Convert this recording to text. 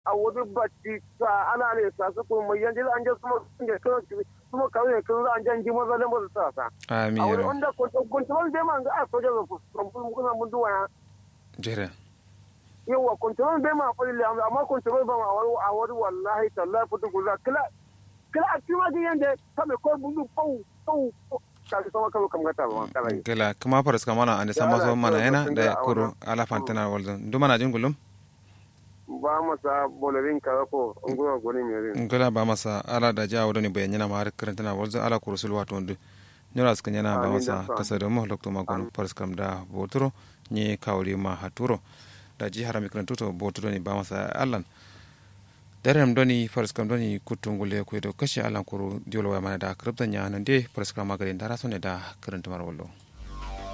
a wani bacci sa ana ne sa su kuma mai yanzu an je kuma sun je kan kuma kawai kan an jan ji maza da maza sa sa amin a wani yaro wanda kontrol bai ma ga a soja ga kontrol kuna mun duwa ya jere yawa kontrol bai ma fa le amma kontrol ba ma wani a wani wallahi tallahi fudu gulla kila kila a cikin wajen yanda ta mai kawai budu pau pau ka sama kawai kam gata ba kala yi gela kuma faras kamana ande sama so mana yana da kuro ala fantana waldan duma na jingulum ba masa bolarin ka ko ngura goni mai ngala ba masa ala da ja wadani bayan yana ma har karantana waldan ala kurusul wato ndu nyora suka yana ba Amin, masa dan sa. kasa da mu lokto ma gon faras kam da boturo ni kawri ma haturo da ji harami karantuto boturo ni ba masa allan darem doni faras kam doni kutungule ko do kashi alan kuru diolo wa mana da kriptan ya nan de faras kam magare dara sone da karantuma wallo